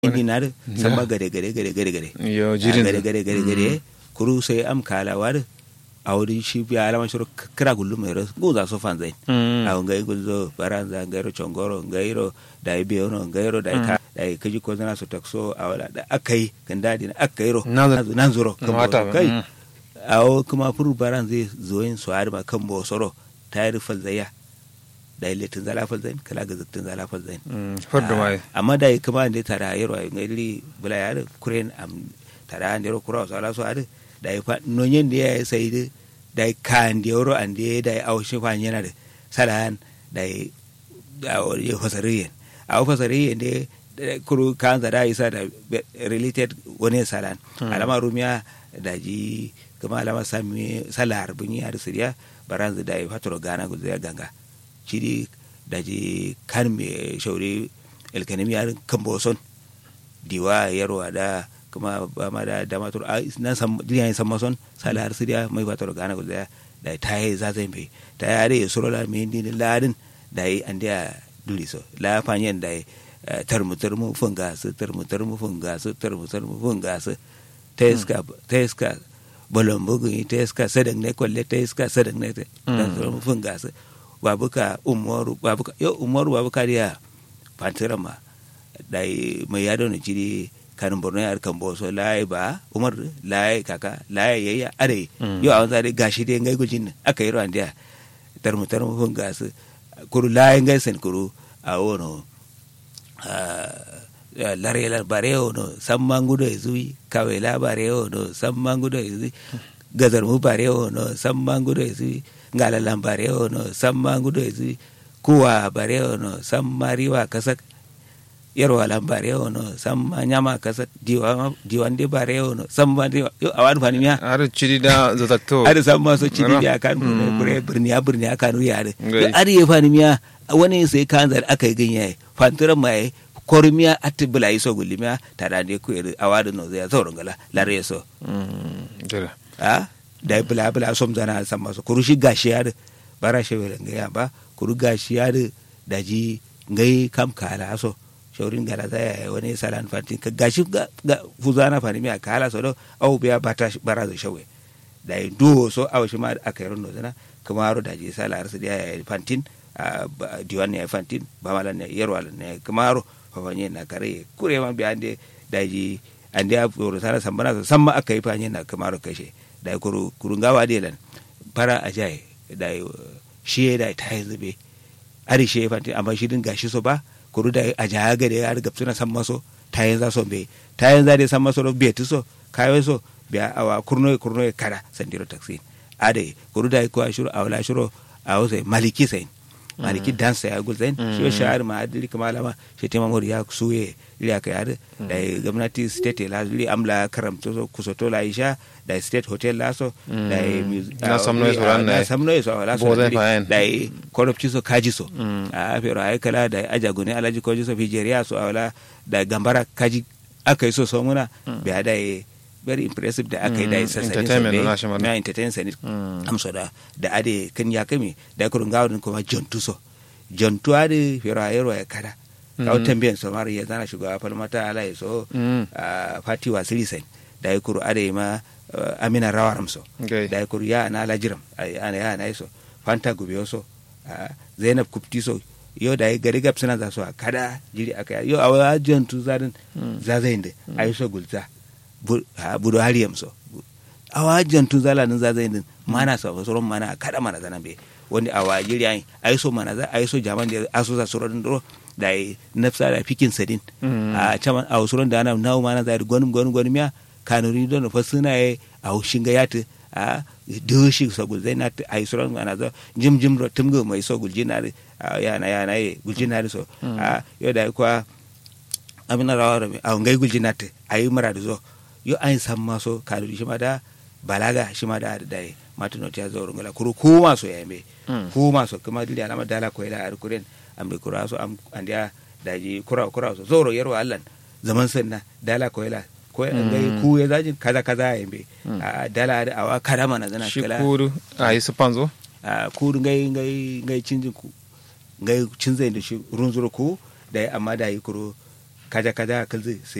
indi nare samba gade gade gade gade gade yo jirin gade gade gade gade kuru sai am kala war awri shi bi alama shiro kira gullu mero guza so fanzai aw ngai gulzo baranza ngairo chongoro ngairo dai biyono ngairo dai ka dai kaji ko zana so takso awala da akai kandadi na akairo nan zuro Mata, kai mm. awo kuma furu baranza zoyin so arma kan bo soro tayar falzaya dai letin zala falzain kala ga zattin zala falzain foddo mai amma da kuma da tara yaro ay ngali bula yar kuren am tara an yaro kura so ala so ade da fa no nyen da ya sai de da kan da yaro an de da au shi fa yana da salan da da o ye fasariyen au fasariyen de kuru kan da da isa da related wani salan alama rumiya da ji kuma alama sami salar bunyi har siriya baranzu da ya fatoro gana gudu ya ganga ciri daji kan me shauri elkanemi yarin kan boson diwa yarwa da kuma ba ma da dama tur a nan sam duniya san mason sala har sidiya mai ba tor gana guda da ta yi za zai mai ta yi are suro la me ni ladin da yi an da duli so la fanyen da yi tarmu tarmu funga su tarmu tarmu funga su tarmu tarmu funga su teska teska bolon bugu teska sadan ne kwalle teska sadan ne tarmu funga su babuka umaru babuka yo umaru babuka dia pantera ma dai mai yado ne jiri kan borno yar kan boso lai ba umar lai kaka lai yayya are yo awon zare gashi dai ngai gujin aka yi ran dia tarmu tarmu fun gas kuru lai ngai sen kuru a wono lare la bareo no sammangudo ezui kawela bareo no sammangudo ezui gazar mu bareo no sammangudo ezui ngalalan bareo no sammangudo ezui kuwa bareo no sammariwa kasak yarwa lan bareo no samma nyama kasak diwa diwandi bareo no samma diwa yo awan fani miya har ciri da zatakto ada samma so cidi ya kan kure birniya birniya kanu ya de ari ya fani miya wani sai kan zar aka yi ganye fanturan mai kormiya atti bula iso gulimiya tada ne ku iri awadu no zai zaurin gala lare so jira a da bula bula som zana san masu kuru shi gashi ya da bara shi wele ngaya ba kuru gashi ya da daji ngai kam kala so shaurin gala zai wani salan fantin ka gashi ga fuzana fani miya kala so do au biya bata bara zo shawe da yi duwo so aw shi ma aka yi rondo zana kuma ro daji sala arsu da ya fantin diwan ne fantin ba malan ne yarwa ne kuma ro fafanye na kare kure ma bi ande daji ande a furo sara sambana so samma aka yi fanye na kamaro kashe da kuru kuru ngawa de lan para ajai da shi da ta yi zube ari shi fanti amma shi din gashi so ba kuru da aja ga da har gapsuna samma so ta yi za so be ta yi za de samma so be tu so kayo so biya awa kurno kurno kada sandiro taxi ade kuru da ko ashuru awla ashuru awse maliki sai maliki dansa ya gulzain shi shahar ma adili kamalama shi tema mori ya suye ili aka yada da gwamnati state la li amla karamto so kusoto la isha da state hotel la so da na samno so ran na samno so la so Bozen fahen. da korupci so kaji so a pero ay kala da ajagune alaji koji so fijeria so awla da gambara kaji aka yi so so muna biya da very impressive da aka yi da isa sani Entertainment so na shi mana. na entertain sani amso da da ade kan ya kami da kurun gawon kuma jontu so jontu ade fero ayero ya kada kawo tambiyan so mara ya zana shugaba falmata ala ya so Mm. ah, fati wasiri sai da ya kuru ade ma ah, amina rawaram so Okay. da ya kuru ya na lajiram ay, ana ya na so fanta gube so ah, zainab kupti so yo da ya gari gab suna za so a kada jiri aka yo awa jontu zadin zazayin da ayi so gulza Bu- ah, budo hariyam so awa jantu zala nan zazai din mana sa soron mana kada mana zana be wani awa jiri ai ai so mana za ai so jaman da aso za soron do da ai nafsa da fikin sadin a chaman a soron da ana nawo mana za gonum gonum gonum ya kanuri don fa suna ai a shinga yata a doshi so gul zai na ai soron mana za jim jim ro tumgo mai so gul jinari yana yana ye gul jinari so a yo da kwa amina rawar a ngai gul jinati ai mara da zo yo an san maso kanuri shi ma da balaga shi ma da da matuno ta zo rungala kuru ku maso ya me ku maso kuma dili alama dala ko ila ar kuren ambe kura so am andia daji kura kura so zoro yarwa allan zaman sanna dala ko ila ko ngai ku ya zajin kaza kaza ya me a dala da awa kada mana zana shi kala kuru a yi su panzo a ku ngai ngai ngai cinjin ku ngai cinzai da shi runzuro ku da amma da yi kuro kaja kaja kalzi